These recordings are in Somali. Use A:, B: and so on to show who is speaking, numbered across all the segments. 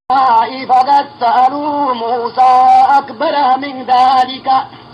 A: فقد سألوا موسى أكبر من ذلك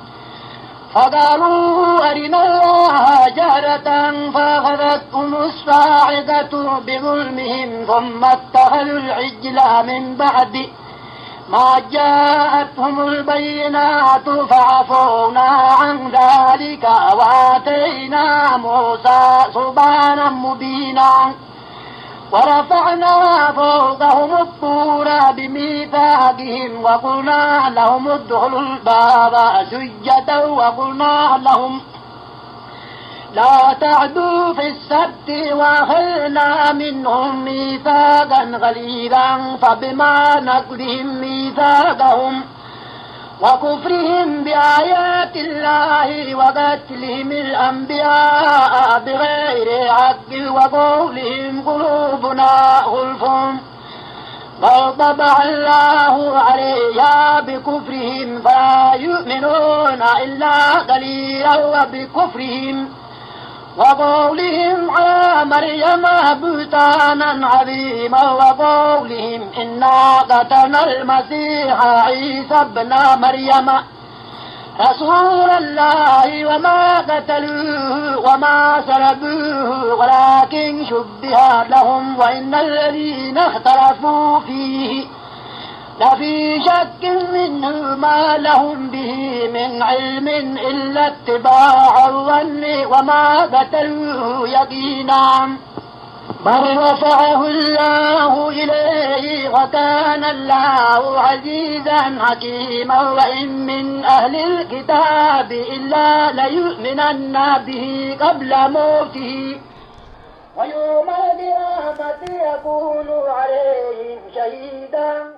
A: فقالوا أرنا الله جهرة فأخذتهم الصاعقة بظلمهم ثم اتخذوا العجل من بعد ما جاءتهم البينات فعفونا عن ذلك وآتينا موسى سبحانا مبينا ورفعنا فوقهم الطور بميثاقهم وقلنا لهم ادخلوا الباب سجدا وقلنا لهم لا تعدوا في السبت واخذنا منهم ميثاقا غليظا فبما نقضهم ميثاقهم وكفرهم بآيات الله وقتلهم الأنبياء بغير حق وقولهم قلوبنا غلف بل طبع الله عليها بكفرهم فلا يؤمنون إلا قليلا وبكفرهم وقولهم على مريم بهتانا عظيما وقولهم إنا قتلنا المسيح عيسى ابن مريم رسول الله وما قتلوه وما سلبوه ولكن شبه لهم وإن الذين اختلفوا فيه لفي شك منه ما لهم به من علم إلا اتباع الظن وما قتلوه يقينا بل رفعه الله إليه وكان الله عزيزا حكيما وإن من أهل الكتاب إلا ليؤمنن به قبل موته ويوم القيامة يكون عليهم شهيدا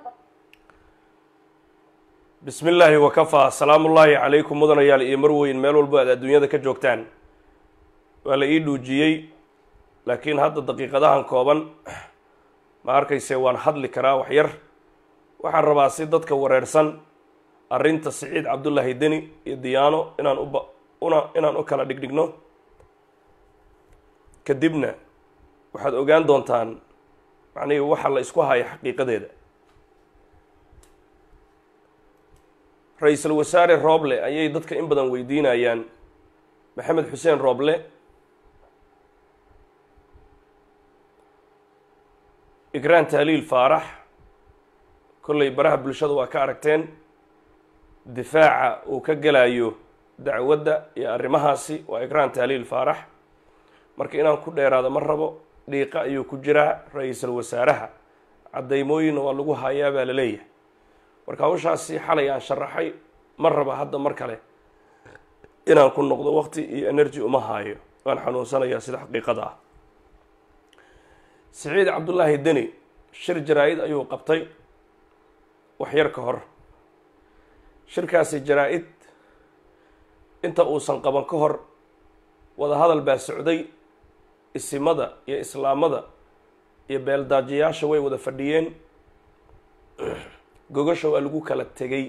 B: bismi illaahi wakafaa salaamu ullaahi calaykum mudanayaal iyo marweyn meel walbo aad adduunyada ka joogtaan waa la ii dhuujiyey laakiin hadda daqiiqadahan kooban ma arkayse waan hadli karaa wax yar waxaan rabaa si dadka wareersan arrinta siciid cabdullaahi deni iyo diyaano inaan uba una inaan u kala dhigdhigno kadibna waxaad ogaan doontaan macnihii waxa la isku haya xaqiiqadeeda ra-iisul wasaare rooble ayay dadka in badan weydiinayaan maxamed xuseen rooble igraan tahliil faarax kollay baraha bulshada waa ka aragteen difaaca uu ka gelayo dacwadda iyo arrimahaasi waa igraan tahliil faarax marka inaan ku dheeraado ma rabo dhiiqa ayuu ku jiraa ra-iisul wasaaraha caddaymooyinna waa lagu hayaa baa la leeyahay marka hawshaasi xalay aan sharaxay ma raba hadda mar kale inaan ku noqdo waqti iyo energy uma haayo waan xanuunsanayaa sida xaqiiqada ah siciid cabdullaahi deni shir jaraa-id ayuu qabtay wax yar ka hor shirkaasi jaraa-id inta uusan qaban ka hor wadahadal baa socday isimada iyo islaamada iyo beeldaajiyaasha way wada fadhiyeen gogasha waa lagu kala tegay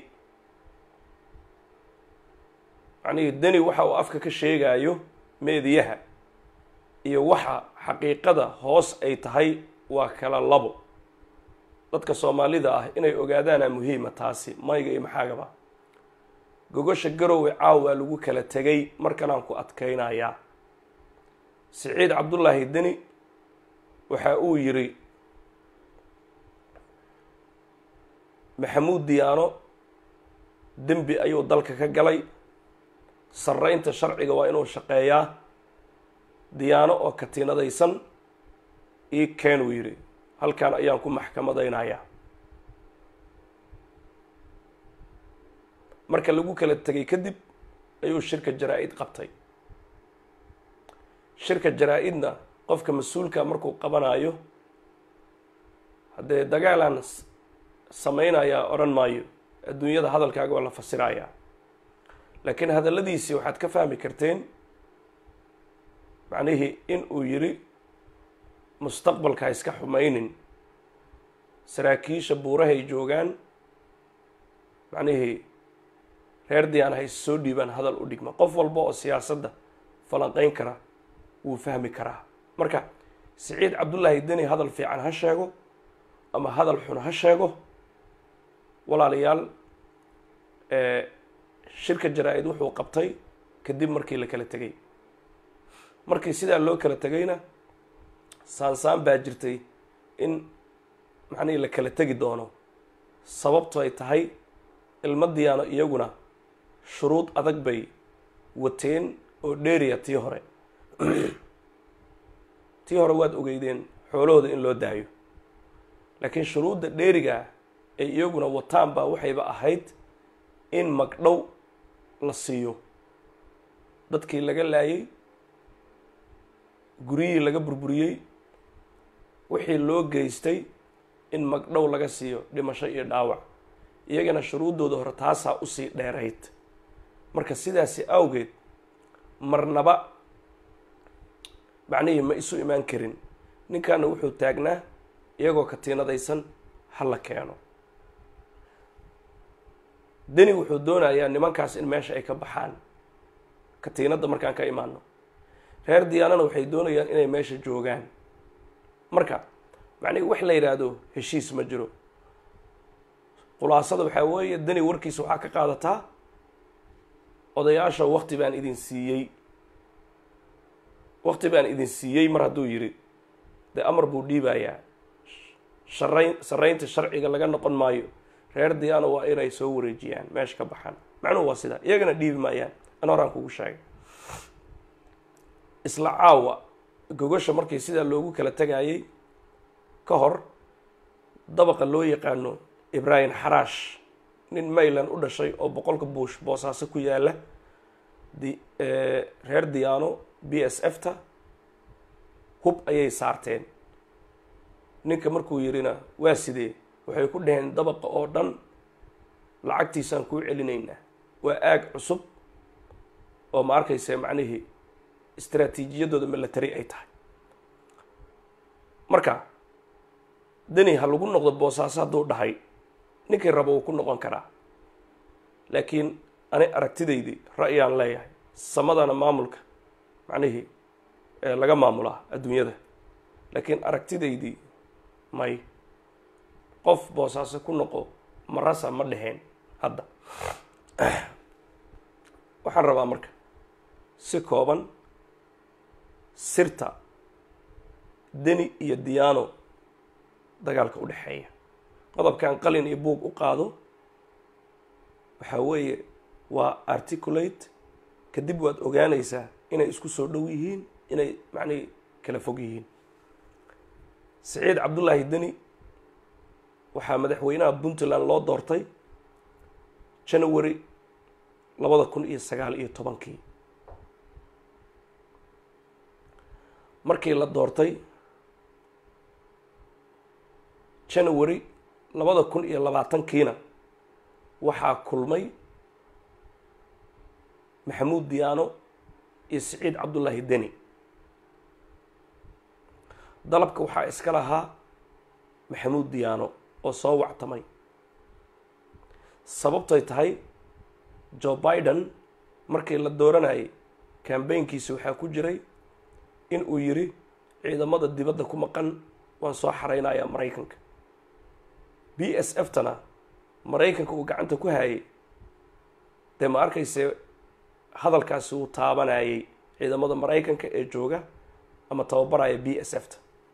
B: macnihii deni waxa uu afka ka sheegayo meediyaha iyo waxa xaqiiqada hoos ay tahay waa kala labo dadka soomaalida ah inay ogaadaana muhiima taasi mayga iyo maxaagaba gogasha garowe caaw waa lagu kala tegay markanaan ku adkaynayaa siciid cabdullaahi deni waxa uu yidhi maxamuud diyaano dembi ayuu dalka ka galay sarreynta sharciga waa inuu shaqeeyaa diyaano oo katiinadaysan ii keen uu yidhi halkan ayaan ku maxkamadaynayaa marka lagu kala tegay kadib ayuu shirka jaraa-id qabtay shirka jaraa-idna qofka mas-uulka markuu qabanayo haddee dagaalaan samaynayaa odhan maayo adduunyada hadalkaaga waa la fasirayaa laakiin hadalladiisii waxaad ka fahmi karteen macnihii in uu yidhi mustaqbalka ha iska xumaynin saraakiisha buurahay joogaan macnihii reer diyaan ha is soo dhiibaan hadal u dhigma qof walba oo siyaasadda falanqeyn kara wuu fahmi karaa marka siciid cabdullaahi deni hadal fiican ha sheego ama hadal xun ha sheego walaalayaal shirka jaraa-id wuxuu qabtay kadib markii la kala tegay markii sidaa loo kala tegayna saansaan baa jirtay in macnihii la kala tegi doono sababto ay tahay ilmadiyaano iyaguna shuruud adag bay wateen oo dheeriya tii hore tii hore waad ogeydeen xoolahooda in loo daayo laakiin shuruudda dheerigaa ay iyaguna wataan baa waxayba ahayd in magdhow la siiyo dadkii laga laayay guryihii laga burburiyey wixii loo geystay in magdhow laga siiyo dhimasho iyo dhaawac iyagana shuruuddooda hore taasaa usii dheerayd marka sidaasi awgeed marnaba macnihii ma isu imaan karin ninkaana wuxuu taagnaa iyagoo katiinadaysan ha la keeno deni wuxuu doonayaa nimankaas in meesha ay ka baxaan katiinadda markaan ka imaano reer diyaanana waxay doonayaan inay meesha joogaan marka macnihi wax la yidhaahdo heshiis ma jiro khulaasada waxaa weeye deni warkiisa waxaa ka qaadataa odayaasha wakti baan idin siiyey wakti baan idin siiyey mar hadduu yidhi dee amar buu dhiibayaa sharayn sarraynta sharciga laga noqon maayo reer diyaana waa inay soo wareejiyaan meesha ka baxaan macnuhu waa sidaa iyagana dhiibi maayaan an horaan kugu sheegay isla caawa gogasha markii sidaa loogu kala tegayay ka hor dabaqa loo yaqaano ibraahim xaraash nin mayland u dhashay oo boqolka buush boosaaso ku yaala di reer diyaano b s f ta hub ayay saarteen ninka markuu yidhina waa sidee waxay ku dhaheen dabaqa oo dhan lacagtiisaan kuu celinaynaa waa aag cusub oo ma arkaysa macnihii istraatiijiyadooda milatary ay tahay marka deni ha lagu noqdo boosaaso hadduu dhahay ninkii rabo uu ku noqon karaa laakiin ani aragtidaydii ra'yaan leeyahay samadana maamulka macnihii laga maamulaa adduunyada laakiin aragtidaydii may qof boosaaso ku noqo marasa ma dheheen hadda waxaan rabaa marka si kooban sirta deni iyo diyaano dagaalka u dhexeeya qodobkan qalin iyo buug u qaado waxaa weeye waa articulate kadib waad ogaanaysaa inay isku soo dhow yihiin inay macnihi kala fog yihiin saciid cabdullaahi deni waxaa madaxweynaha puntland loo doortay january labada kun iyo sagaal iyo tobankii markii la doortay january labada kun iyo labaatankiina waxaa kulmay maxamuud diyaano iyo saciid cabdullaahi deni dalabka waxaa iska lahaa maxamuud diyaano oo soo wactamay sababtay tahay joe biden markii la dooranayay kambaynkiisa waxaa ku jiray in uu yidhi ciidamada dibadda ku maqan waan soo xareynayaa maraykanka b s f tana maraykanka uu gacanta ku hayay dee ma arkayse hadalkaasi uu taabanayay ciidamada maraykanka ee jooga ama tababaraya b s f ta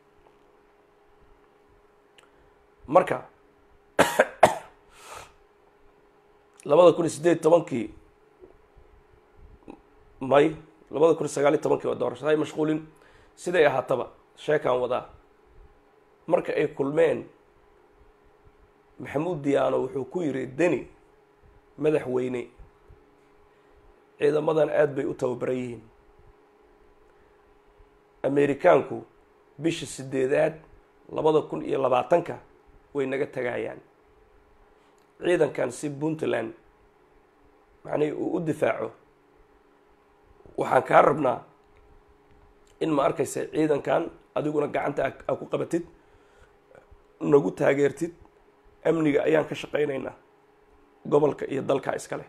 B: marka labada kun iyo siddeed tobankii may labada kun iyo sagaal iyo tobankii waa doorashada hay mashquulin siday ahaataba sheekaan wadaa marka ay kulmeen maxamuud diyaano wuxuu ku yidhi deni madaxweyne ciidamadan aada bay u tababaran yihiin amerikaanku bisha sideedaad labada kun iyo labaatanka way naga tagayaan ciidankan si puntland macnihii uu u difaaco waxaan kaa rabnaa in ma arkaysa ciidankan adiguna gacanta aa ku qabatid nagu taageertid amniga ayaan ka shaqaynaynaa gobolka iyo dalka iskale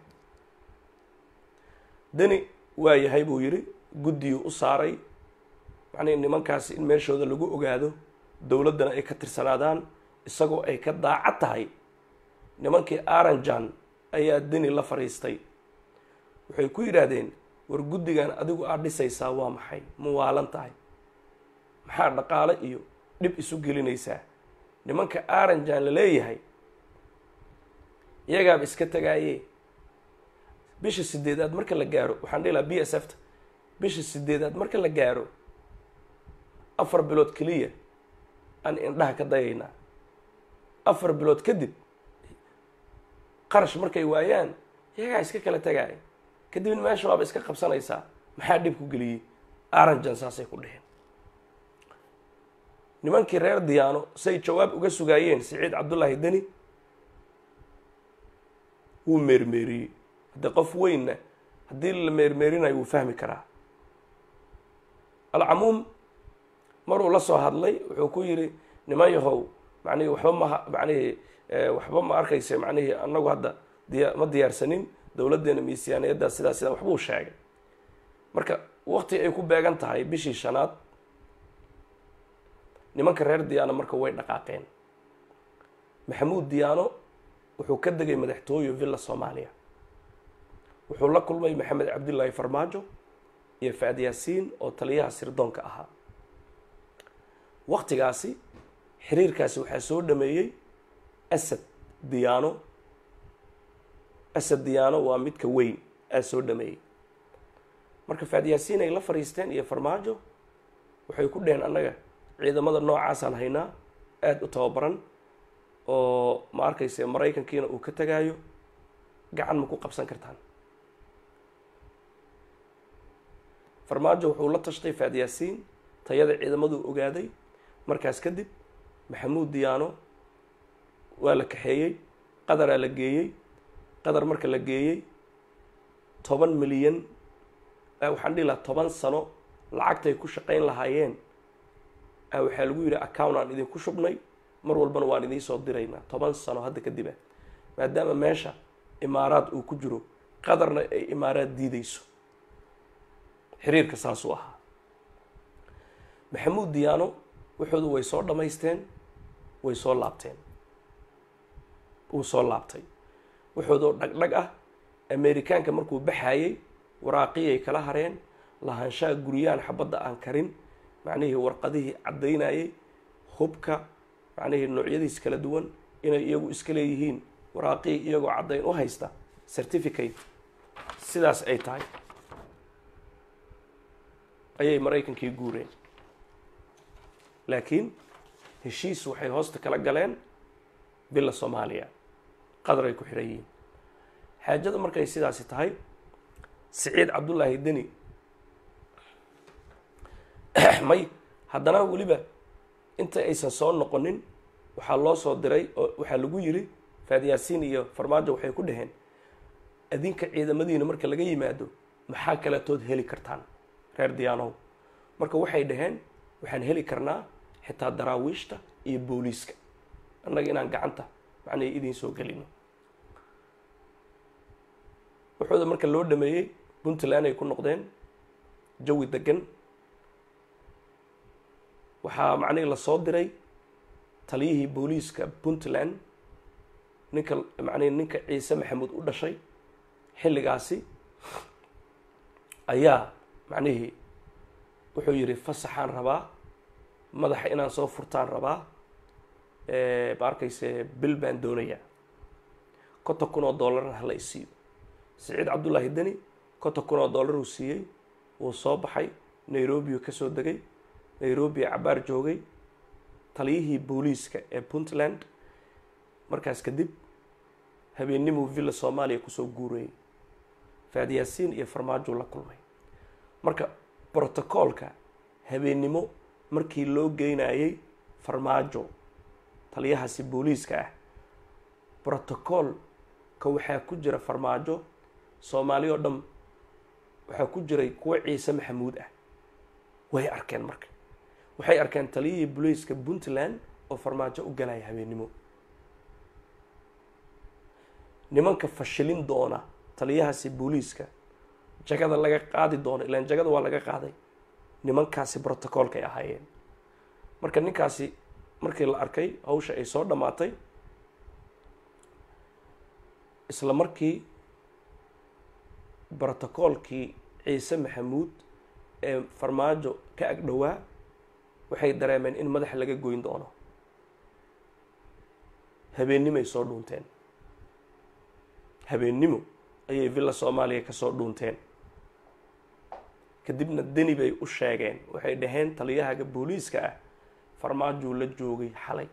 B: deni waa yahay buu yidhi guddiyuu u saaray macnihi nimankaasi in meeshooda lagu ogaado dowladdana ay ka tirsanaadaan isagoo ay ka daacad tahay nimankii aranjan ayaa deni la fadhiistay waxay ku yidhaahdeen war guddigan adigu aad dhisaysaa waa maxay ma waalan tahay maxaa dhaqaale iyo dhib isu gelinaysaa nimanka aranjan la leeyahay iyagaaba iska tegaaye bisha sideedaad marka la gaaro waxaan dhihi lahaa b s f ta bisha sideedaad marka la gaaro afar bilood keliya aan indhaha ka dayaynaa afar bilood kadib qarash markay waayaan iyagaa iska kala tagaaya kadibna meesha waaba iska qabsanaysaa maxaa dhib ku geliyey aranjan saasay ku dheheen nimankii reer diyaano say jawaab uga sugaayeen siciid cabdullaahi deni wuu meermeeriyey haddii qof weynna haddii la meermeerinayo wuu fahmi karaa alcamuum maruu la soo hadlay wuxuu ku yidhi niman yahow macnihii waxba maha macnihii waxba ma arkaysa macnihii annagu hadda diya ma diyaarsanin dowladdeena miisaaniyadda sidaa sidaa waxbuu sheegay marka wakti ay ku beegan tahay bishii shanaad nimanka reer diyaano marka way dhaqaaqeen maxamuud diyaano wuxuu ka degay madaxtooye villa soomaaliya wuxuu la kulmay maxamed cabdullaahi farmaajo iyo faad yaasiin oo taliyaha sirdoonka ahaa waktigaasi xiriirkaasi waxaa soo dhameeyey asad diyaano asad diyaano waa midka weyn aa soo dhameeyey marka faad yaasiin ay la fadhiisteen iyo farmaajo waxay ku dheheen annaga ciidamada noocaasaan haynaa aada u tababaran oo ma arkayse maraykankiina uu ka tegaayo gacan ma ku qabsan kartaan farmaajo wuxuu la tashtay faad yaasiin tayada ciidamaduu ogaaday markaas kadib maxamuud diyaano waa la kaxeeyey qadaraa la geeyey qadar marka la geeyey toban milyan waxaan dhihi lahaa toban sano lacagtay ku shaqayn lahaayeen waxaa lagu yidhi account aan idinku shubnay mar walbana waan idiin diraynaa toban sano hadda kadib ah maadaama meesha imaaraad uu ku jiro qadarna ay imaaraad diideyso xiriirka saasuu ahaa maxamuud diyaano wuxoodu way soo dhammaysteen way soo laabteen wuu soo laabtay wuxoodoo dhagdhag ah amerikaanka markuu baxaayey waraaqiyay kala hareen lahaanshaha guryaan xabadda aan karin macnihii warqadihii caddaynayay hubka macnihii noocyadiis kala duwan inay iyagu iska leeyihiin waraaqihii iyagoo caddayn u haysta certificate sidaas ay tahay ayay maraykankii guureen laakiin heshiis waxay hoosta kala galeen villa soomaaliya qadar ay ku xidhan yihiin xaajada markay sidaasi tahay siciid cabdullaahi deni may haddana weliba inta aysan soo noqonin waxaa loo soo diray oo waxaa lagu yidhi faadyaasiin iyo farmaajo waxay ku dhaheen adinka ciidamadiina marka laga yimaado maxaa kaletood heli kartaan reer diyaanow marka waxay dhaheen waxaan heli karnaa xitaa daraawiishta iyo booliiska annaga inaan gacanta macnay idiin soo gelino wuxuuda marka loo dhameeyey puntland ay ku noqdeen jawi degan waxaa macnihii lasoo diray taliyihii booliiska puntland ninka macnihi ninka ciise maxamuud u dhashay xilligaasi ayaa macnihii wuxuu yidhi fasaxaan rabaa madaxa inaan soo furtaan rabaa ma arkayse bil baan doonayaa konton kun oo dollarna hala isiiyo siciid cabdullaahi deni konton kun oo dollar uu siiyey wuu soo baxay nairobi uu kasoo degay nairobi cabaar joogay taliyihii booliiska ee puntland markaas kadib habeennimuu villa soomaaliya kusoo guurayay faadyaasiin iyo farmaajo la kulmay marka brotocoolka habeennimo markii loo geynayay farmaajo taliyahaasi booliiska ah brotocoolka waxaa ku jira farmaajo soomaali oo dhan waxaa ku jiray kuwo ciise maxamuud ah way arkeen marka waxay arkeen taliyihii booliiska puntland oo farmaajo u galaya habeennimo nimanka fashilin doona taliyahaasi booliiska jagada laga qaadi doono ilaan jagada waa laga qaaday nimankaasi brotocoolkay ahaayeen marka ninkaasi markii la arkay hawsha ay soo dhammaatay isla markii brotocoolkii ciise maxamuud ee farmaajo ka ag dhowaa waxay dareemeen in madaxa laga goyn doono habeennimoay soo dhuunteen habeennimo ayay villa soomaaliya ka soo dhuunteen kadibna deni bay u sheegeen waxay dhaheen taliyahaga booliiska ah farmaajuu la joogay xalay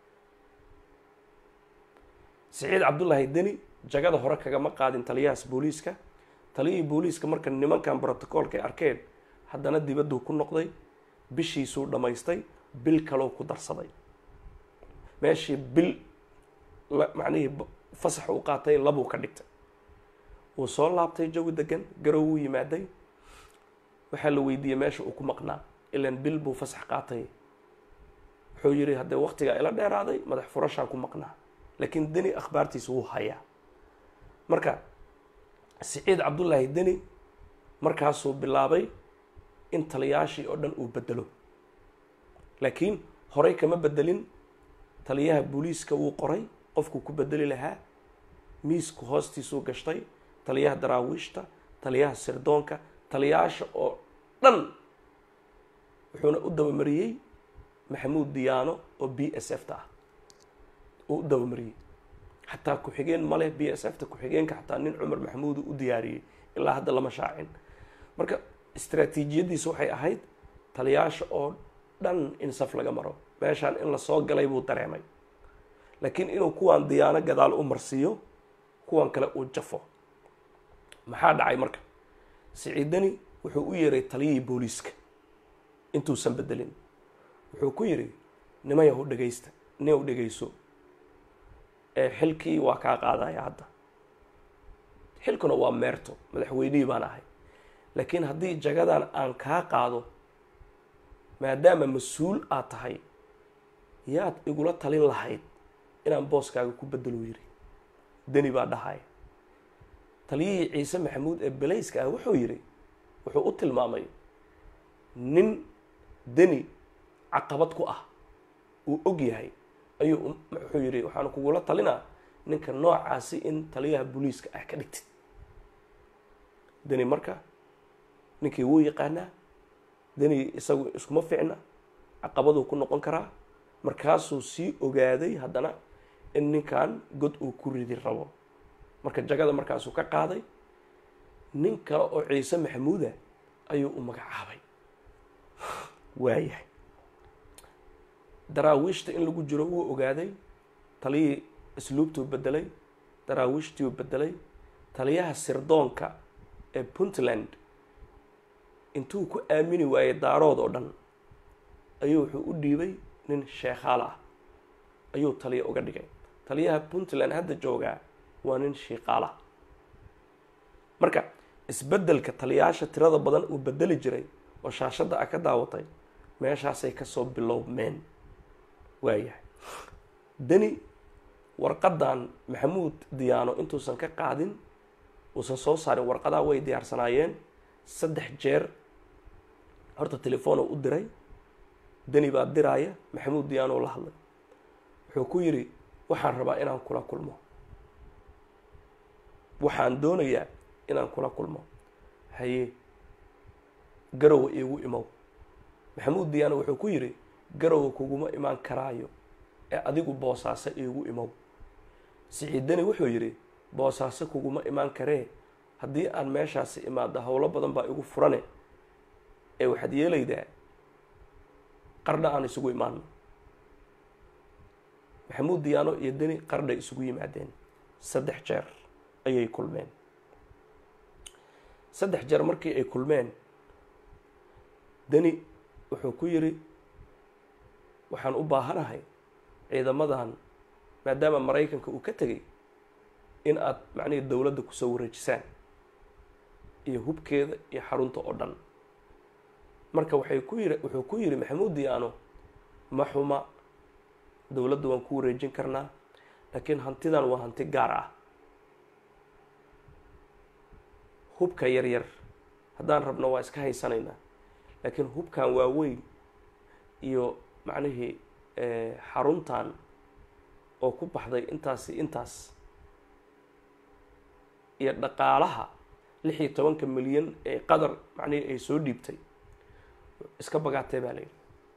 B: siciid cabdullaahi deni jagada hore kagama qaadin taliyahaas booliiska taliyihii booliiska marka nimankan brotocoolka ay arkeen haddana dibadduu ku noqday bishiisuu dhammaystay bil kaloo ku darsaday meeshii bil macnihii fasax u qaatay labuu ka dhigtay wuu soo laabtay jawi degan garow wuu yimaaday waxaa la weydiiyey meesha uu ku maqnaa ilaan bil buu fasax qaatay wuxuu yidhi haddee waktigaa ila dheeraaday madax furashaan ku maqnaa laakiin deni akhbaartiisa wuu hayaa marka siciid cabdullaahi deni markaasuu bilaabay in taliyaashii oo dhan uu bedelo laakiin horey kama bedelin taliyaha booliiska wuu qoray qofkuu ku bedeli lahaa miisku hoostiisuu gashtay taliyaha daraawiishta taliyaha sirdoonka taliyaasha oo dhan wuxuuna u dabamariyey maxamuud diyaano oo b s f ta ah uu u dabamariyey xataa ku-xigeen maleh b s f ta ku-xigeenka xataa nin cumar maxamuud u diyaariyey ilaa hadda lama shaacin marka istraatiijiyaddiisa waxay ahayd taliyaasha oo dhan in saf laga maro meeshaan in lasoo galay buu dareemay laakiin inuu kuwaan diyaano gadaal u marsiiyo kuwan kale uu jafo maxaa dhacay marka siciidani wuxuu u yeeray taliyihii booliiska intuusan bedelin wuxuu ku yidhi nimayahu dhegaysta niyaw dhegayso ee xilkii waa kaa qaadaya hadda xilkuna waa meerto madaxweynihii baan ahay laakiin haddii jagadan aan kaa qaado maadaama mas-uul aad tahay yaad igula talin lahayd inaan booskaaga ku bedelo yidhi deni baa dhahaya taliyihii ciise maxamuud ee belayska ah wuxuu yidhi wuxuu u tilmaamay nin deni caqabad ku ah uu og yahay ayuu wuxuu yidhi waxaan kugula talinaa ninka noocaasi in taliyaha booliiska ah ka dhigtid deni marka ninkii wuu yaqaanaa deni isagu iskuma ficna caqabaduu ku noqon karaa markaasuu sii ogaaday haddana in ninkan god uu ku ridi rabo marka jagada markaasuu ka qaaday nin kale oo ciise maxamuuda ayuu u magacaabay waayahay daraawiishta in lagu jiro wuu ogaaday taliyihii asluubtuu bedelay daraawiishtiuu bedelay taliyaha sirdoonka ee puntland intuu ku aamini waayey daarood oo dhan ayuu wuxuu u dhiibay nin sheekhaal ah ayuu taliya uga dhigay taliyaha puntland hadda joogaa waa nin shiiqaala marka isbeddelka taliyaasha tirada badan uu bedeli jiray oo shaashadda ah ka daawatay meeshaasay kasoo bilowmeen waayahay deni warqadan maxamuud diyaano intuusan ka qaadin uusan soo saarin warqadaha way diyaarsanaayeen saddex jeer horta telefoonoo u diray deni baa diraaya maxamuud diyaanoo la hadlay wuxuu ku yidhi waxaan rabaa inaan kula kulmo waxaan doonayaa inaan kula kulmo haye garowa iigu imow maxamuud diyaano wuxuu ku yidhi garowa kuguma imaan karaayo ee adigu boosaaso iigu imow siciidani wuxuu yidhi boosaaso kuguma imaan karee haddii aan meeshaasi imaado howlo badan baa igu furane ee waxaad yeelaydaa qardha aan isugu imaano maxamuud diyaano iyo deni qardhay isugu yimaadeen saddex jeer ayay kulmeen saddex jeer markii ay kulmeen deni wuxuu ku yidhi waxaan u baahanahay ciidamadan maadaama maraykanka uu ka tegay in aad macnihii dowladda kusoo wareejisaan iyo hubkeeda iyo xarunta oo dhan marka waxay ku yiri wuxuu ku yidhi maxamuud diyaano ma xuma dowladda waan ku wareejin karnaa laakiin hantidan waa hanti gaar ah hubka yar yar haddaan rabno waa iska haysanaynaa laakiin hubkan waaweyn iyo macnihii xaruntan oo ku baxday intaasi intaas iyo dhaqaalaha lix iyo tobanka milyan ee qadar macnihii ay soo dhiibtay iska bagaatee baa la yidhi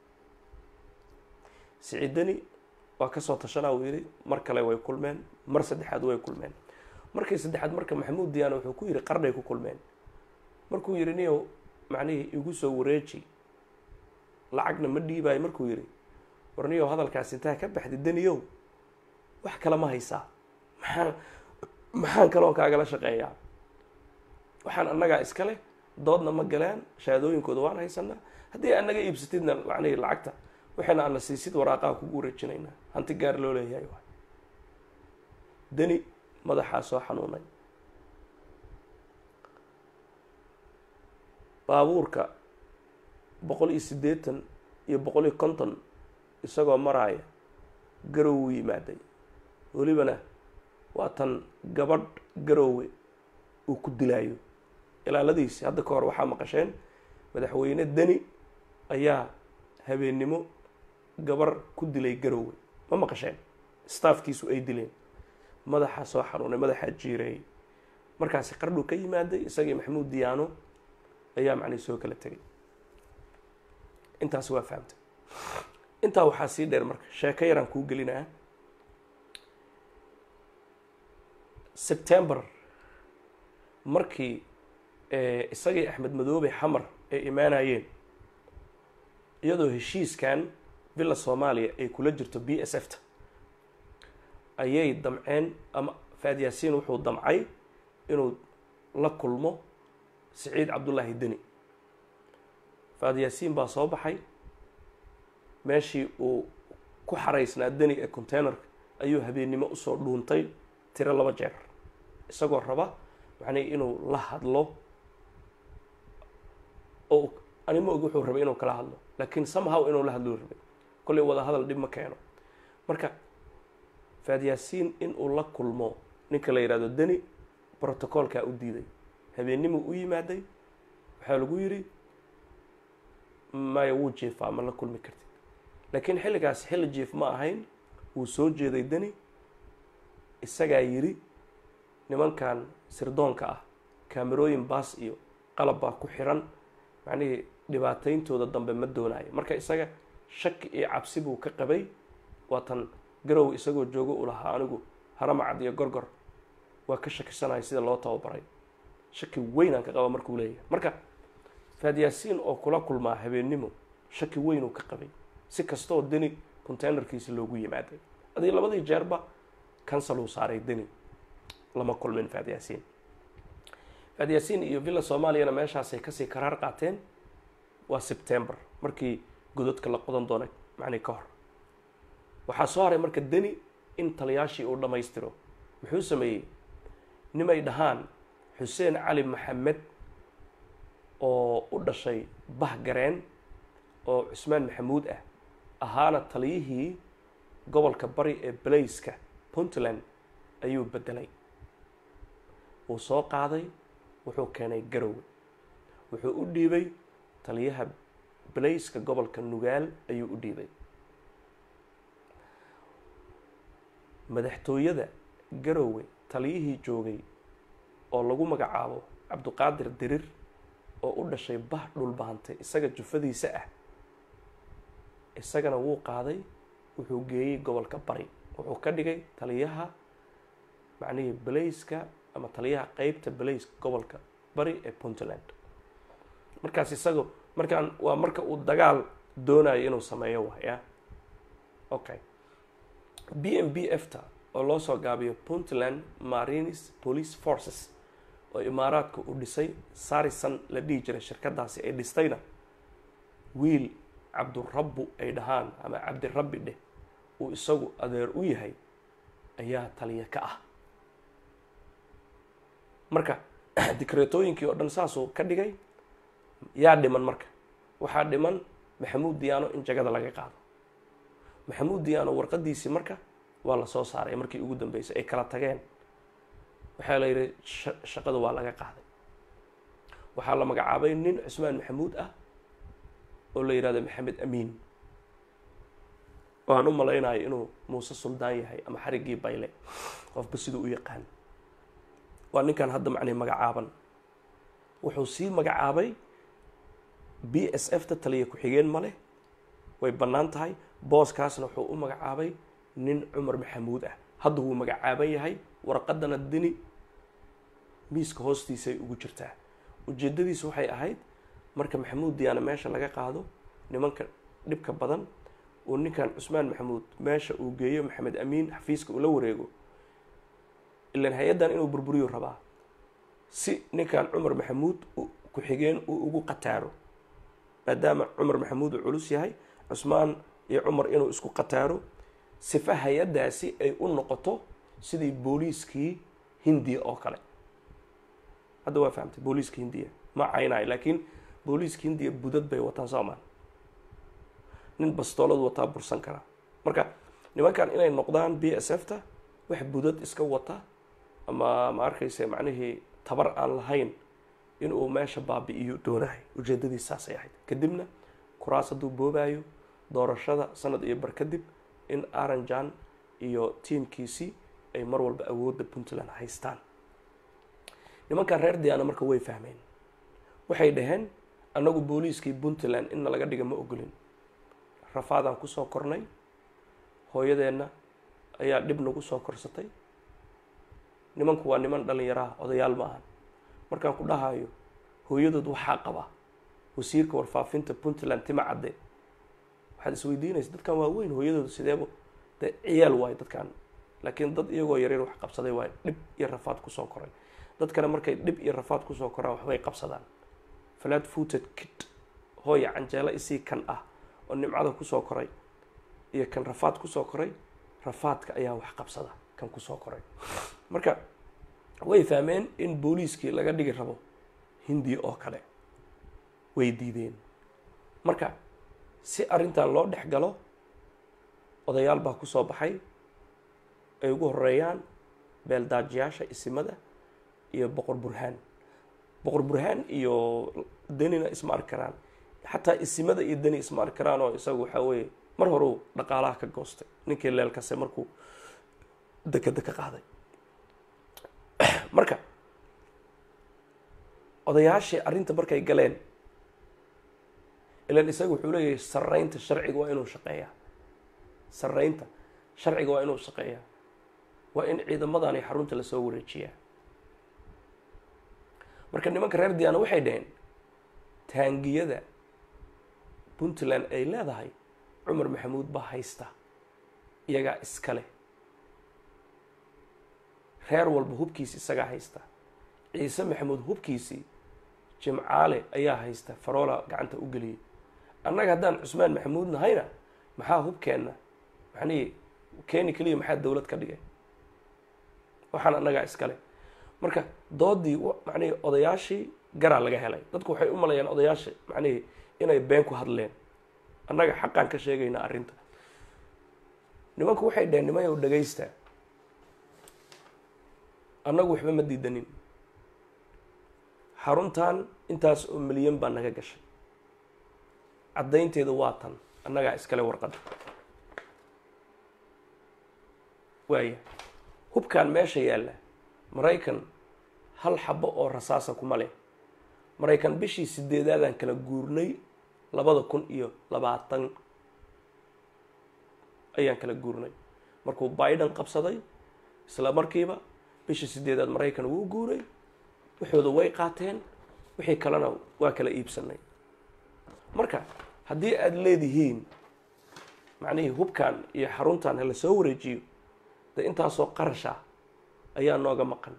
B: siciidani waa kasoo tashanaa uu yidhi mar kale way kulmeen mar saddexaad way kulmeen markii saddexaad marka maxamuud diyaano wuxuu ku yidhi qarnay ku kulmeen markuu yidhi niyow macnihii igu soo wareeji lacagna ma dhiibaayo markuu yidhi war niyow hadalkaas intaa ka baxdi daniyow wax kale ma haysaa maxaan maxaan kaloon kaagala shaqeeyaa waxaan annagaa iska leh doodna ma galeen shahaadooyinkooda waan haysanaa haddii annaga iibsatidna macnihii lacagta waxayna ana siisid waraaqaha kugu wareejinaynaa hanti gaar loo leeyahay waay deni madaxaa soo xanuunay baabuurka boqol iyo siddeetan iyo boqol iyo konton isagoo maraaya garow u yimaaday welibana waa tan gabadh garoowe uu ku dilaayo ilaaladiisi hadda ka hor waxaa maqasheen madaxweyne deni ayaa habeennimo gabar ku dilay garoowe ma maqasheen staafkiisu ay dileen madaxaa soo xanuunay madaxaa jiireeyay markaasi qardhu ka yimaaday isagii maxamuud diyaano ayaa macnii soo kala tegay intaas waa fahamtay intaa waxaa sii dheer marka sheeko yaraan kuu gelinaa september markii isagii axmed madoobe xamar ay imaanayeen iyadoo heshiiskan villa soomaaliya ay kula jirto b s f ta ayay damceen ama faad yaasiin wuxuu damcay inuu la kulmo siciid cabdullaahi deni faad yaasiin baa soo baxay meeshii uu ku xaraysnaa deni ee containerka ayuu habeennimo usoo dhuuntay tiro laba jeer isagoo raba macnii inuu la hadlo oo anima og wuxuu rabay inuu kala hadlo laakiin somehow inuu la hadlou rabay kollay wada hadal dhib ma keeno marka faad yaasiin inuu la kulmo ninka la yidhahdo deni protocolkaa u diiday habeennimuu u yimaaday waxaa lagu yidhi maya wuu jiefaa ma la kulmi kartid laakiin xilligaas xilli jief ma ahayn wuu soo jeeday deni isagaa yidhi nimankan sirdoonka ah kaamerooyin baas iyo qalab baa ku xiran macnihii dhibaatayntooda dambe ma doonaayo marka isaga shaki iyo cabsi buu ka qabay waatan garow isagoo joogo u lahaa anigu haramacad iyo gorgor waa ka shakisanahay sida loo tababaray shaki weynaan ka qaba markuu leeyahay marka faad yaasiin oo kula kulmaa habeennimo shaki weynuu ka qabay si kastooo deni containerkiisa loogu yimaaday adii labadii jeerba cancel uu saaray deni lama kulmin faad yaasiin faad yaasiin iyo villa soomaaliyana meeshaasay kasii karaar qaateen waa september markii gododka la qodan doonay macnii ka hor waxaa soo haray marka deni in taliyaashii uu dhammaystiro muxuu sameeyey nimay dhahaan xuseen cali maxamed oo u dhashay bahgareen oo cusmaan maxamuud ah ahaana taliyihii gobolka bari ee balayska puntland ayuu beddelay wuu soo qaaday wuxuu keenay garowe wuxuu u dhiibay taliyaha balayska gobolka nugaal ayuu u dhiibay madaxtooyada garowe taliyihii joogay oo lagu magacaabo cabduqaadir dirir oo u dhashay bah dhulbahantay isaga jufadiisa ah isagana wuu qaaday wuxuu geeyey gobolka bari wuxuu ka dhigay taliyaha macnihii balayska ama taliyaha qeybta balayska gobolka bari ee puntland markaas isaga markaan waa marka uu dagaal doonayo inuu sameeyo waaya okay b m b f ta oo loo soo gaabiyo puntland marines police forces oo imaaraadka uu dhisay sarisan la dhihi jiray shirkadaasi ay dhistayna wiil cabdurabbu ay dhahaan ama cabdirabbi dheh uu isagu adeer u yahay ayaa taliya ka ah marka dikreetooyinkii oo dhan saasuu ka dhigay yaa dhiman marka waxaa dhiman maxamuud diyaano in jagada laga qaado maxamuud diyaano warqadiisii marka waa la soo saaray markii ugu dambeysay ay kala tageen waxaa la yidhi shaqada waa laga qaaday waxaa la magacaabay nin cusmaan maxamuud ah oo la yidhahdo maxamed amiin waan u malaynayo inuu muuse suldaan yahay ama xariggii bayle qofba siduu u yaqaan waa ninkan hadda macnii magacaaban wuxuu sii magacaabay b s f ta taliya ku-xigeen ma leh way bannaan tahay booskaasna wuxuu u magacaabay nin cumar maxamuud ah hadda wuu magacaaban yahay warqadana dini miiska hoostiisay ugu jirtaa ujeeddadiisu waxay ahayd marka maxamuud diyaana meesha laga qaado nimanka dhibka badan uu ninkan cusmaan maxamuud meesha uu geeyo maxamed amiin xafiiska uu la wareego ilan hay-addan inuu burburiyo rabaa si ninkan cumar maxamuud ku-xigeen uu ugu qataaro maadaama cumar maxamuud uu culus yahay cusmaan iyo cumar inuu isku qataaro sifa hay-addaasi ay u noqoto sidii booliiskii hindiya oo kale hadda waa fahamtay booliiska hindiya ma caynayo laakiin booliiska hindiya budad bay wataan soomaan nin bastoolad wataa bursan karaa marka nimankan inay noqdaan b s f ta wax budad iska wata ama ma arkayse macnihii tabar aan lahayn inuu meesha baabi-iyo doonahay ujeedadiis saasay ahayd kadibna kuraas hadduu boobaayo doorashada sanad iyo bar kadib in aranjan iyo tiamkiisii ay mar walba awoodda puntland haystaan nimankan reer diyaana marka way fahmeen waxay dhaheen annagu booliiskii puntland inna laga dhiga ma ogolin rafaadaan kusoo kornay hooyadeenna ayaa dhib nagu soo korsatay nimanku waa niman dhalinyaraha odayaal maahan markaan ku dhahayo hooyadood waxaa qaba wasiirka warfaafinta puntland tima cadde waxaad isweydiinaysa dadkan waa weyn hooyadooda sideebo dee ciyaal waayo dadkan laakiin dad iyagoo yaryar wax qabsaday waayo dhib iyo rafaad kusoo koray dadkana markay dhib iyo rafaad kusoo koraan waxbay qabsadaan flat footed kid hooya canjeelo isii kan ah oo nimcada kusoo koray iyo kan rafaad kusoo koray rafaadka ayaa wax qabsada kan kusoo koray marka way fahmeen in booliiskii laga dhigi rabo hindiya oo kale way diideen marka si arrintan loo dhex galo odayaal baa kusoo baxay ay ugu horeeyaan beeldaajiyaasha isimada iyo boqor burhaan boqor burhaan iyo denina isma arki karaan xataa isimada iyo deni isma arki karaan oo isagu waxaa weeye mar horeu dhaqaalaha ka goostay ninkii leelkase markuu dekeda ka qaaday marka odayaashii arrinta markay galeen ilan isaga wuxuu leeyahay saraynta sharciga waa inuu shaqeeyaa saraynta sharciga waa inuu shaqeeyaa waa in ciidamadani xarunta lasoo wareejiyaa marka nimanka reer diyaana waxay dhaheen taangiyada puntland ay leedahay cumar maxamuud baa haysta iyagaa iskale reer walba hubkiisi isagaa haysta ciise maxamuud hubkiisii jimcaale ayaa haysta faroola gacanta u geliyay annaga haddaan cusmaan maxamuud nahayna maxaa hubkeenna maxnii keeni keliya maxaa dowlad ka dhigay waxaan annagaa iskale marka doodii macnihii odayaashii garaa laga helay dadku waxay u malayaan odayaasha macnihii inay been ku hadleen annaga xaqaan ka sheegaynaa arrinta nimanku waxay dhaheen nimayow dhagaysta annagu waxba ma diidanin xaruntan intaas oo milyan baa naga gashay caddaynteedu waa tan annagaa iskale warqadda waaya hubkan meesha yaalla maraykan hal xabo oo rasaasa kuma leh maraykan bishii sideedaadaan kala guurnay labada kun iyo labaatan ayaan kala guurnay markuu biden qabsaday isla markiiba bishii sideedaad maraykan wuu guuray waxooda way qaateen wixii kalena waa kala iibsanay marka haddii aada leedihiin macnihii hubkan iyo xaruntan hala soo wareejiyo dee intaasoo qarash ah ayaa nooga maqan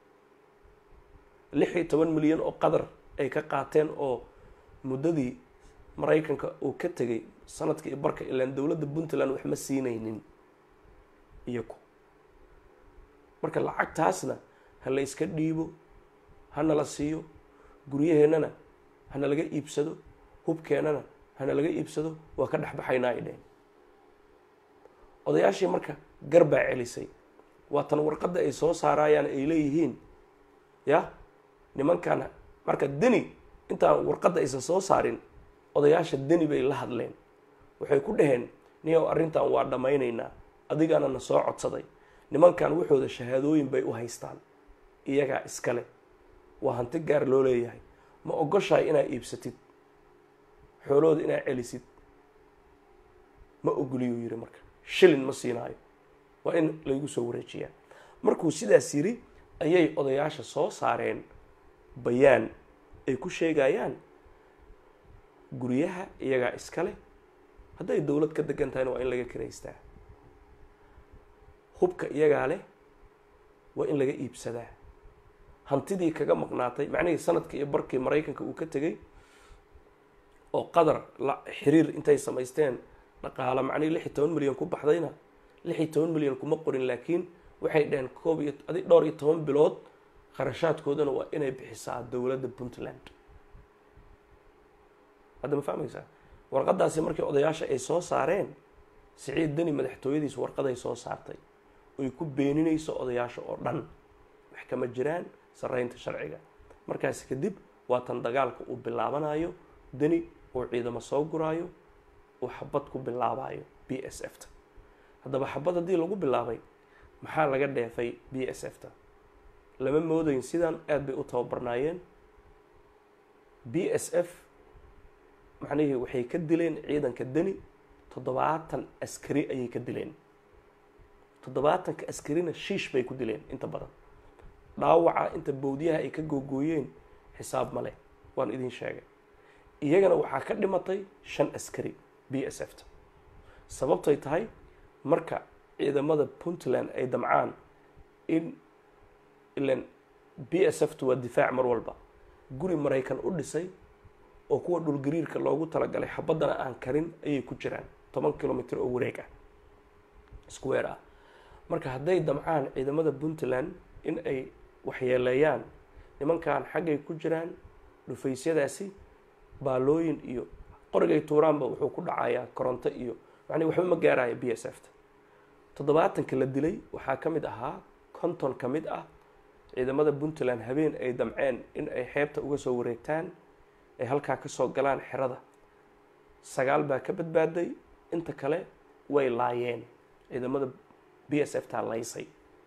B: lix iyo toban milyan oo qadar ay ka qaateen oo muddadii maraykanka uu ka tegay sanadkii barka ilaan dowladda puntland wax ma siinaynin iyaku marka lacagtaasna ha la iska dhiibo hana la siiyo guryaheennana hana laga iibsado hubkeennana hana laga iibsado waa ka dhexbaxaynaa ay dheheen odayaashii marka gar baa celisay waa tan warqadda ay soo saarayaan ay leeyihiin ya nimankan marka deni intaan warqadda aysan soo saarin odayaasha deni bay la hadleen waxay ku dhaheen niyow arrintan waa dhammaynaynaa adigaana na soo codsaday nimankan waxooda shahaadooyin bay u haystaan iyagaa iskale waa hanti gaar loo leeyahay ma ogoshahay inaad iibsatid xoolahooda inaad celisid ma ogoliyuu yidhi marka shilin ma siinaayo waa in laygu soo wareejiyaa markuu sidaas yidhi ayay odayaasha soo saareen bayaan ay ku sheegayaan guryaha iyagaa iskale hadday dowlad ka degan tahayna waa in laga kiraystaa hubka iyagaa leh waa in laga iibsadaa hantidii kaga maqnaatay macnihii sanadkii iyo barkii maraykanka uu ka tegey oo qadar la xiriir intay samaysteen dhaqaalo macnihii lix iyo toban milyan ku baxdayna lix iyo toban milyan kuma qorin laakiin waxay dhaheen koob iyo adi dhowr iyo toban bilood kharashaadkoodana waa inay bixisaa dowladda puntland hadda ma fahmaysaa warqadaasi markii odayaasha ay soo saareen siciid deni madaxtooyadiis warqaday soo saartay oy ku beeninayso odayaasha oo dhan wax kama jiraan saraynta sharciga markaas kadib waa tan dagaalka uu bilaabanayo deni uu ciidamo soo guraayo uu xabad ku bilaabayo b s f ta haddaba xabad haddii lagu bilaabay maxaa laga dheefay b s f ta lama moodayn sidan aada bay u tababarnaayeen b s f macnihii waxay ka dileen ciidanka deni toddobaatan askari ayay ka dileen toddobaatanka askarina shiish bay ku dileen inta badan dhaawaca inta bowdyaha ay ka googooyeen xisaab ma leh waan idin sheegay iyagana waxaa ka dhimatay shan askari b s f ta sababtay tahay marka ciidamada puntland ay damcaan in ilan b s f ta waa difaac mar walba guri maraykan u dhisay oo kuwa dhulgariirka loogu talagalay xabaddana aan karin ayay ku jiraan toban kilomitr oo wareeg ah square ah marka hadday damcaan ciidamada puntland in ay waxyeeleeyaan nimankan xaggay ku jiraan dhufaysyadaasi baalooyin iyo qorigay tuuraanba wuxuu ku dhacayaa koronto iyo macnii waxba ma gaaraya b s f ta toddobaatanka la dilay waxaa ka mid ahaa konton ka mid ah ciidamada puntland habeen ay damceen in ay xeebta uga soo wareegtaan ay halkaa kasoo galaan xerada sagaal baa ka badbaaday inta kale way laayeen ciidamada b s f taa laysay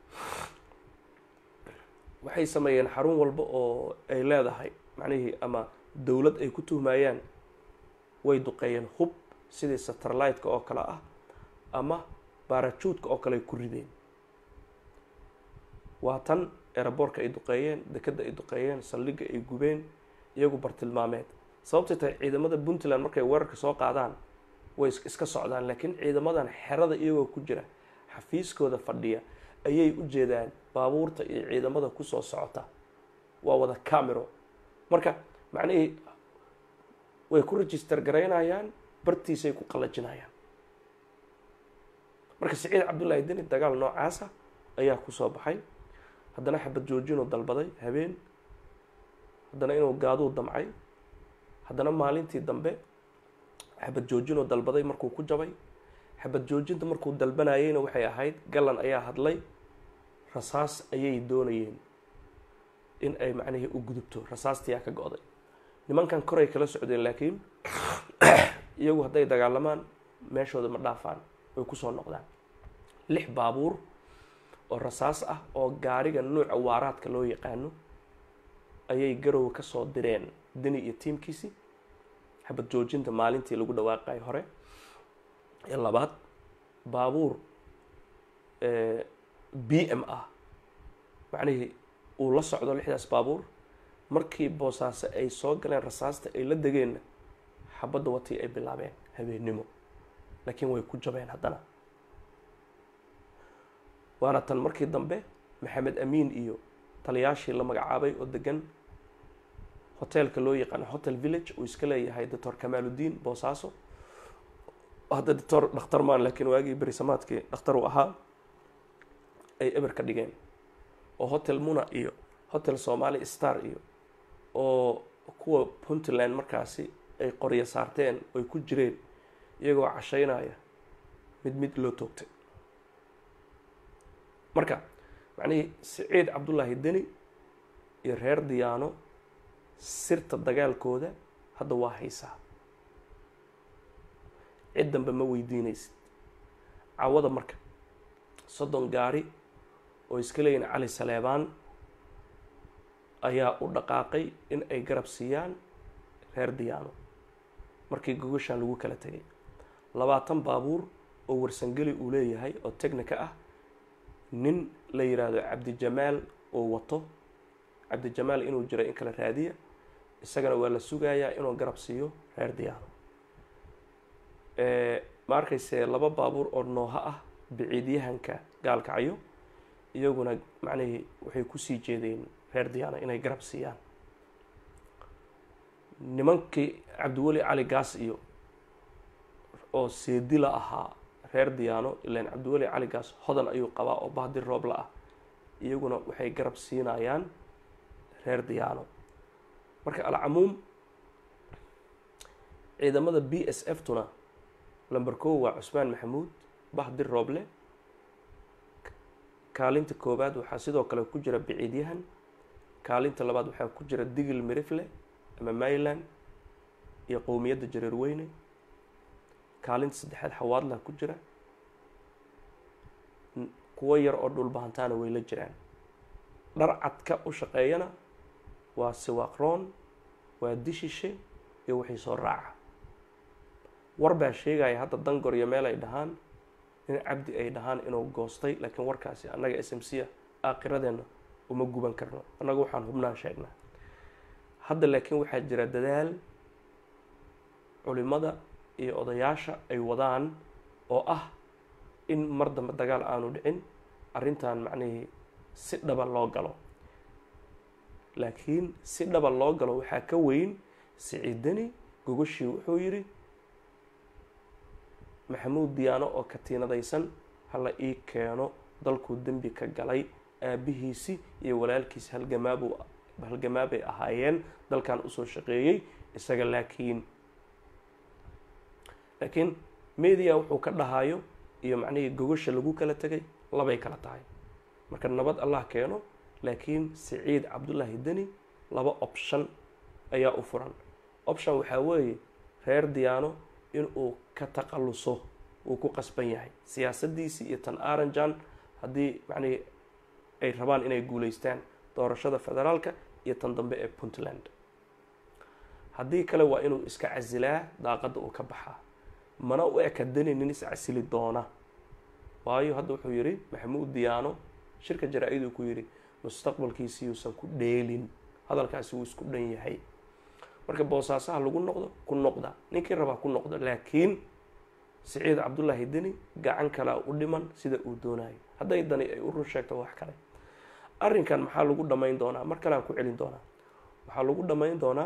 B: waxay sameeyeen xarun walba oo ay leedahay macnihii ama dowlad ay ku tuhmayaan way duqeeyeen hub sidii satellite-ka oo kale ah ama baarajuudka oo kale ay ku rideen waa tan eraboorka ay duqeeyeen dekadda ay duqeeyeen saldhigga ay gubeen iyagu bartilmaameed sababtay tahay ciidamada puntland markay weerarka soo qaadaan way iska socdaan laakiin ciidamadan xerada iyagoo ku jira xafiiskooda fadhiya ayay u jeedaan baabuurta iyo ciidamada kusoo socota waa wada camero marka macnihii way ku register garaynayaan bartiisay ku qallajinayaan marka siciid cabdullaahi deni dagaal noocaasa ayaa kusoo baxay haddana xabad joojinuu dalbaday habeen haddana inuu gaaduu damcay haddana maalintii dambe xabad joojinuu dalbaday markuu ku jabay xabad joojinta markuu dalbanayeyna waxay ahayd gallan ayaa hadlay rasaas ayay doonayeen in ay macnihii u gudubto rasaastiyaa ka go-day nimankan koray kala socdeen laakiin iyagu hadday dagaalamaan meeshooda ma dhaafaan way kusoo noqdaan lix baabuur oo rasaas ah oo gaariga nuuca waaraadka loo yaqaano ayay garow ka soo direen deni iyo tiimkiisii xabad joojinta maalintii lagu dhawaaqay hore ee labaad baabuur b m ah macnihii uu la socdo lixdaas baabuur markii boosaaso ay soo galeen rasaasta ay la degeenna xabadda watii ay bilaabeen habeennimo laakiin way ku jabeen haddana waana tan markii dambe maxamed amiin iyo taliyaashii la magacaabay oo degan hoteelka loo yaqaano hotel village uu iska leeyahay doctor kamaaludiin boosaaso hadda doctor dhakhtar maan laakiin waagii berisamaadkii dhakhtar uu ahaa ay eber ka dhigeen oo hotel muna iyo hotel somali star iyo oo kuwa puntland markaasi ay qoryo saarteen oy ku jireen iyagoo cashaynaya mid mid loo toogtay marka macnihii siciid cabdullaahi deni iyo reer diyaano sirta dagaalkooda hadda waa haysaa cid dambe ma weydiinaysid cawada marka soddon gaari oo iska leeyihin cali saleebaan ayaa u dhaqaaqay in ay garab siiyaan reer diyaano markii gogashaan lagu kala tegay labaatan baabuur oo warsangeli uu leeyahay oo technica ah nin la yidhaahdo cabdijamaal oo wato cabdijamaal inuu jiro in kala raadiya isagana waa la sugayaa inuu garab siiyo reer diyaano ma arkayse laba baabuur oo nooha ah biciidyahanka gaalkacyo iyaguna macnihii waxay kusii jeedeen reer diyaano inay garab siiyaan nimankii cabdiweli cali gaas iyo oo seedila ahaa reer diyaano ilaan cabdiweli cali gaas hodan ayuu qabaa oo bahdir roobla ah iyaguna waxay garab siinayaan reer diyaano marka alcamuum ciidamada b s f tuna lamber kow waa cusmaan maxamuud bahdir rooble kaalinta koowaad waxaa sidoo kale ku jira biciidyahan kaalinta labaad waxaa ku jira digil mirifle ama mayland iyo qowmiyadda jareer weyne kaalinta saddexaad xawaadla ku jira kuwo yar oo dhulbahantaana way la jiraan dhar cadka u shaqeeyana waa siwaqroon waa dishishe iyo wixii soo raaca war baa sheegaya hadda dangor iyo meel ay dhahaan in cabdi ay dhahaan inuu goostay laakiin warkaasi annaga s m c a aakiradeenna uma guban karno annaga waxaan hubnaan sheegnaa hadda laakiin waxaa jira dadaal culimada iyo odayaasha ay wadaan oo ah in mar dambe dagaal aanu dhicin arrintan macnihii si dhaba loo galo laakiin si dhaba loo galo waxaa ka weyn siciidani gogashii wuxuu yidhi maxamuud diyaano oo katiinadaysan hala ii keeno dalkuu dembi ka galay aabihiisi iyo walaalkiisi halgamaabu halgamaabay ahaayeen dalkan usoo shaqeeyey isaga laakiin laakiin media wuxuu ka dhahayo iyo macnihii gogasha lagu kala tegay labay kala tahay marka nabad allah keeno laakiin siciid cabdullaahi deni laba option ayaa u furan option waxaa weeye reer diyaano inuu ka taqaluso uu ku qasban yahay siyaasaddiisii iyo tan aranjan haddii macnihii ay rabaan inay guulaystaan doorashada federaalka iyo tan dambe ee puntland haddii kale waa inuu iska casilaa daaqadda uu ka baxaa mana u eka deni nin is casili doona waayo hadda wuxuu yidhi maxamuud diyaano shirka jaraa-iduu ku yidhi mustaqbalkiisi yuusan ku dheelin hadalkaasi wuu isku dhan yahay marka boosaasaha lagu noqdo ku noqda ninkii rabaa ku noqdo laakiin siciid cabdullaahi deni gacan kalea u dhiman sida uu doonayo hadday dani ay u run sheegto wax kale arrinkan maxaa lagu dhamayn doonaa mar kale aan ku celin doonaa waxaa lagu dhamayn doonaa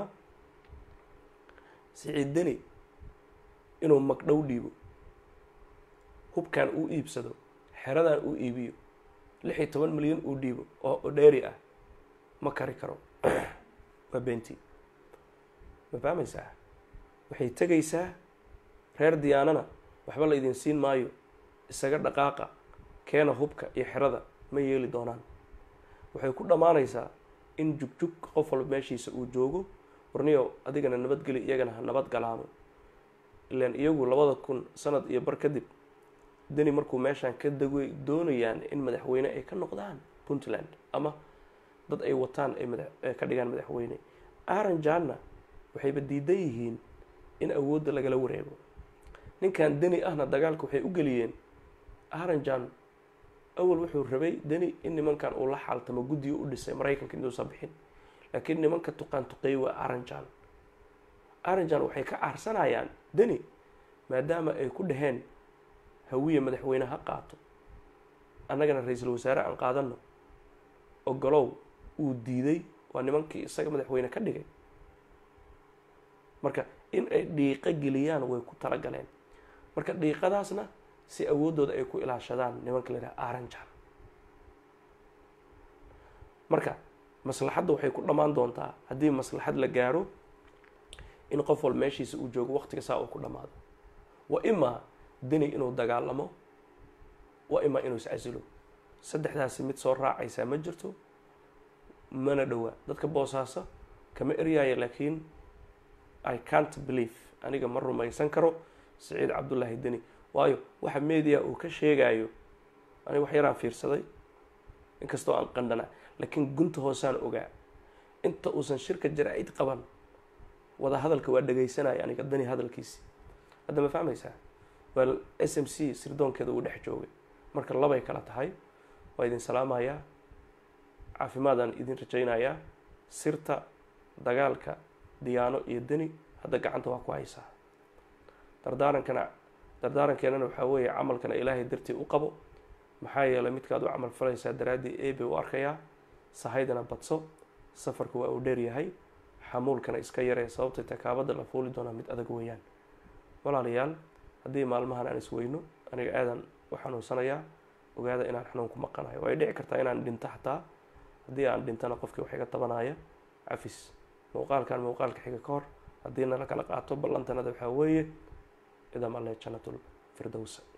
B: siciid deni inuu magdhow dhiibo hubkan uu iibsado xeradan uu iibiyo lix iyo toban milyan uu dhiibo oo odheeri ah ma kari karo waa benti ma fahmaysaa waxay tegaysaa reer diyaanana waxba la idin siin maayo isaga dhaqaaqa keena hubka iyo xerada ma yeeli doonaan waxay ku dhammaanaysaa in jugjug qof walba meeshiisa uu joogo warniyo adigana nabadgeli iyagana ha nabad galaano ilaan iyagu labada kun sanad iyo bar kadib deni markuu meeshaan ka degay doonayaan in madaxweyne ay ka noqdaan puntland ama dad ay wataan ay mada ka dhigaan madaxweyne aranjanna waxayba diidan yihiin in awoodda lagala wareego ninkan deni ahna dagaalka waxay u geliyeen aranjan awal wuxuu rabay deni in nimankan uu la xaaltamo guddiga u dhisay maraykanka intuusan bixin laakiin nimanka tuqaan tuqeey waa aranjan aranjan waxay ka caarsanayaan deni maadaama ay ku dhaheen hawiye madaxweyne ha qaato annagana ra-iisul wasaare aan qaadano ogolow uu diiday waa nimankii isaga madaxweyne ka dhigay marka in ay dhiiqo geliyaan way ku talagaleen marka dhiiqadaasna si awooddooda ay ku ilaashadaan nimanka la yidhaha aranjan marka maslaxadda waxay ku dhammaan doontaa haddii maslaxad la gaaro in qof wal meeshiisa uu joogo waqtiga saa uu ku dhammaado wa imaa deni inuu dagaalamo wa imaa inuu iscasilo saddexdaasi mid soo raacaysaa ma jirto mana dhowaa dadka boosaaso kama eryaaya laakiin i cant believe aniga ma rumaysan karo siciid cabdullaahi deni waayo waxa media uu ka sheegayo aniga wax yaraan fiirsaday inkastoo aan qandhana laakiin gunta hoosaan ogaa inta uusan shirka jaraa-id qaban wada hadalka waa dhegaysanaya aniga dani hadalkiisi hadda ma fahmaysaa waa s m c sirdoonkeeda uu dhex joogay marka labay kala tahay waa idin salaamayaa caafimaadaan idin rajaynayaa sirta dagaalka diyaano iyo deni hadda gacanta waa ku haysaa dardaarankana dardaarankeenana waxaa weeye camalkana ilaahay dartii u qabo maxaa yeelay midkaad u camal falaysaa daraaddii ebe u arkayaa sahaydana badso safarku waa uu dheer yahay xamuulkana iska yaree sababtay takaabada la fuuli doonaa mid adag weeyaan walaalayaal haddii maalmahan aan isweyno aniga aadan u xanuunsanayaa ogaada inaan xanuun ku maqanayo way dhici kartaa inaan dhinto xataa haddii aan dhintana qofkii wax iga tabanaya cafis muuqaalkan muuqaalka xiga ka hor haddii nala kala qaato ballantanada waxaa weeye idam alle jannatul firdowsa